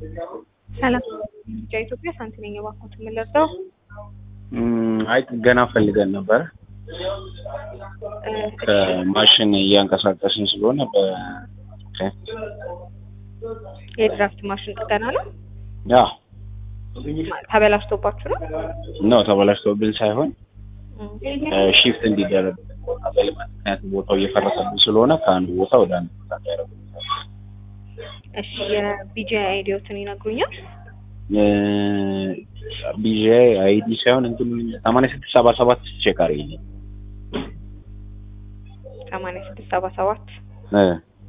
ሰላም ጃ ኢትዮጵያ ሳንቲ ነኝ። እባክዎት የምንለብሰው አይ ጥገና ፈልገን ነበረ። ከማሽን እያንቀሳቀስን ስለሆነ በ የድራፍት ማሽን ጥገና ነው። ያ ተበላሽቶባችሁ ነው? ነው ተበላሽቶብን ሳይሆን ሺፍት እንዲደረግ ምክንያቱም ቦታው እየፈረሰብን ስለሆነ ከአንድ ቦታ ወደ አንድ ቦታ ያደረጉ እሺ የቢጂ አይዲዎትን ይነግሩኛል? ቢጂ አይዲ ሳይሆን እንትን ሰማንያ ስድስት ሰባ ሰባት ቼክ አድርጊልኝ። ሰማንያ ስድስት ሰባ ሰባት እ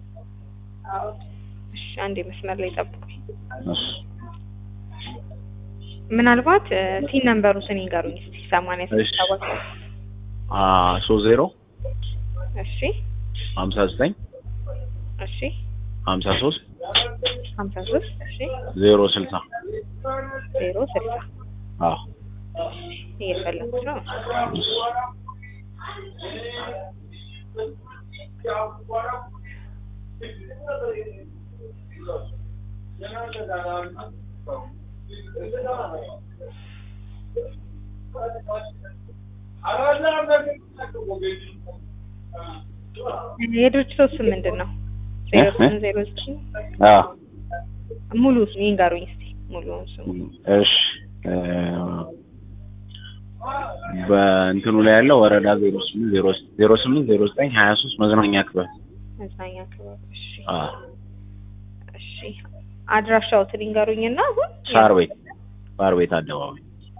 እሺ አንድ መስመር ላይ ጠብቁኝ። እሺ ምናልባት ሲን ነምበሩ ስን ይንገሩኝ እስቲ ሰማንያ ስድስት ሰባ ሰባት አ ሶስት ዜሮ እሺ ሀምሳ ዘጠኝ እሺ ሀምሳ ሶስት ሀምሳ ሶስት እሺ ዜሮ ስልሳ ዜሮ ስልሳ አዎ እየፈለኩት ነው። የድርጅቱ ስም ምንድን ነው? ዜሮ ስምንት ዜሮ ዘጠኝ አዎ ሙሉ ስም ይንገሩኝ እስቲ ሙሉውን ስሙ። እሺ በእንትኑ ላይ ያለው ወረዳ ዜሮ ስምንት ዜሮ ዜሮ ስምንት ዜሮ ዘጠኝ ሀያ ሶስት መዝናኛ ክበብ መዝናኛ ክበብ። እሺ አዎ እሺ አድራሻዎትን ይንገሩኝና አሁን ሳር ቤት ሳር ቤት አደባባይ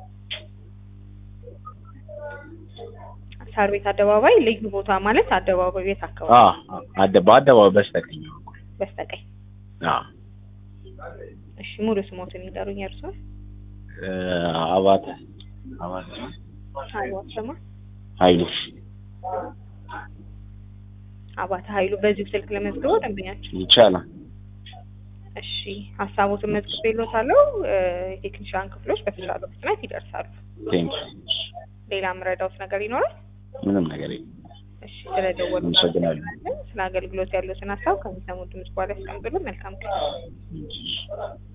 ሳር ቤት አደባባይ ልዩ ቦታ ማለት አደባባይ ቤት አካባቢ አዎ አደ በአደባባይ በስተቀኝ በኩል በስተቀኝ። አዎ እሺ ሙሉ ስሞትን ይንገሩኝ እርስዎ። እ አባተ አባተ አባተ ስማ ኃይሉ አባተ ኃይሉ በዚሁ ስልክ ለመዝግበው ደንበኛችን። ይቻላል። እሺ ሀሳቦትን መዝግቤልዎታለሁ። እ የቴክኒሻን ክፍሎች በተቻለው ፍጥነት ይደርሳሉ። ቴንክ ሌላ የምረዳውት ነገር ይኖራል? ምንም ነገር የለም። እሺ ስለደወሉ አመሰግናለሁ። ስለ አገልግሎት ያሉትን ሀሳብ ከሚሰሙ ድምጽ በኋላ ያስቀምጡልን። መልካም ቀን።